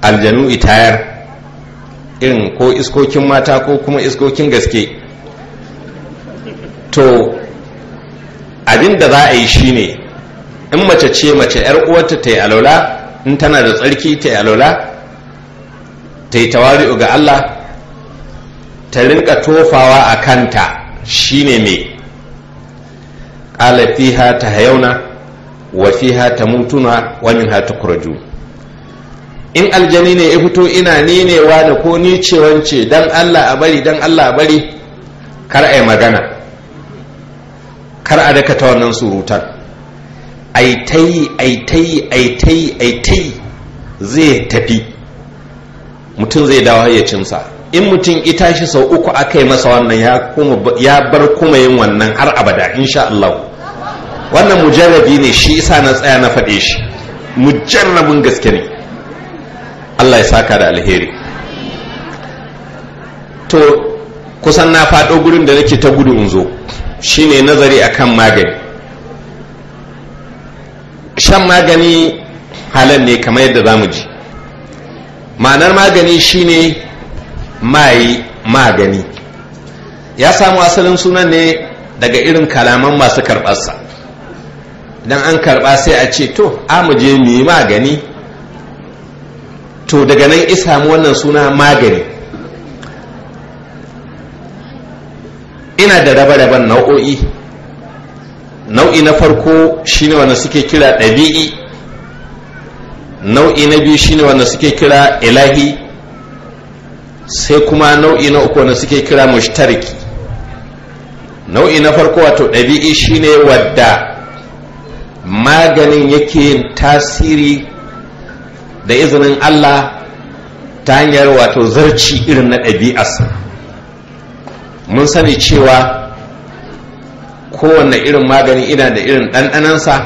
aljanu itayar irin ko iskokin mata ko kuma iskokin gaske to abin da za a yi shine in mace ce mace yar uwarta ta yi alola in tana da tsarki ta yi alola ta yi tawari'u ga Allah ta rinka tofawa a kanta shine mai ƙala fiha ta hayauna wa fiha ta mutuna wa minha tukraju in aljani ne ya fito ina nenewa da ko ni ce wance dan Allah a bari dan Allah a bari kar a yi magana kar a daka ta wannan surutan aitai aitai aitai aitai zai tafi mutum zai dawo hayyacinsa in mutum ita shi sau uku aka yi masa wannan ya bar kuma yin wannan har abada insha Allah wannan mujarrabi ne shi isa na tsaya na faɗe shi mujarrabin gaske ne Allah ya saka da alheri to kusan na faɗo gurin da nake ta gudu in zo shine nazari akan magani shan magani halal ne kamar yadda za mu ji ma'anar magani shine mai magani ya samu asalin sunan ne daga irin kalaman masu karɓarsa idan an karɓa sai a ce to je mu yi magani to daga nan isamu wannan suna magani ina da raba-raban nau'o'i nau'i na farko shine wanda suke kira ɗabi'i nau'i na biyu shine wanda suke kira ilahi sai kuma nau'i na uku wanda suke kira mushtariki nau'i na farko wato ɗabi'i shine wadda maganin yake tasiri da izinin Allah ta hanyar wato zarci irin na ɗabi'arsa mun sani cewa kowanne irin magani ina da irin ɗanɗanansa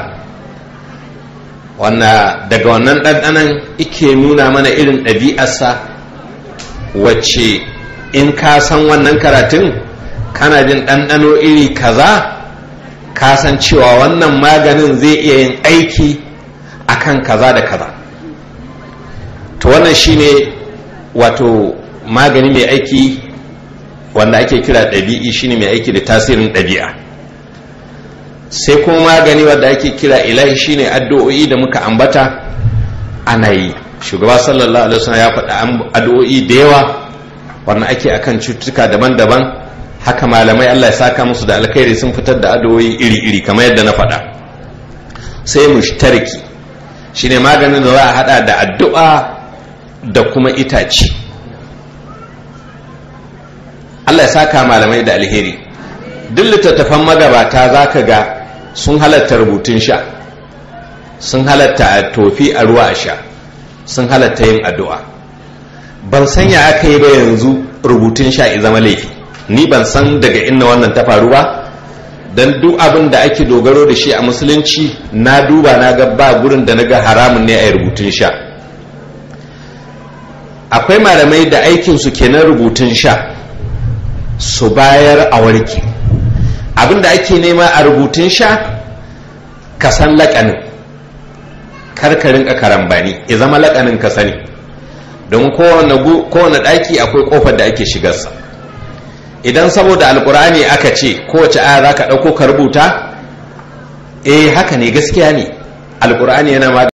wanda daga wannan ɗanɗanan ike nuna mana irin ɗabi'arsa wacce in ka san wannan karatun kana jin ɗanɗano iri kaza ka san cewa wannan maganin zai iya yin aiki akan kaza da kaza to wannan shine wato magani mai aiki wanda ake kira ɗabi'i shine mai aiki da tasirin ɗabi'a sai kuma magani wanda ake kira ilahi shine addu'o'i da muka ambata ana yi shugaba sallallahu alaihi wasallam ya faɗa addu'o'i da yawa wanda ake akan cututtuka daban-daban haka malamai Allah ya saka musu da alkhairi sun fitar da addu'o'i iri-iri kamar yadda na faɗa sai mushtariki shine maganin da za a hada da addu'a da kuma itace Allah ya saka malamai da alheri duk littattafan magabata za ka ga sun halatta rubutun sha sun halatta a tofi a ruwa a sha sun halatta yin addu'a ban sanya aka yi ba yanzu rubutun sha zama laifi ni ban san daga inna wannan ta faru ba don duk abin da ake dogaro da shi a musulunci na duba na ga ba gurin da na ga haramun ne a yi rubutun sha akwai malamai da aikinsu kenan rubutun sha su bayar a warke abinda ake nema a rubutun sha ka san laƙanin karkarin karambani ya zama laƙanin ka sani don kowane ɗaki akwai ƙofar da ake shigarsa idan saboda alkur'ani aka ce kowace aya za ka ɗauko ka rubuta eh haka ne gaskiya ne alkur'ani yana ma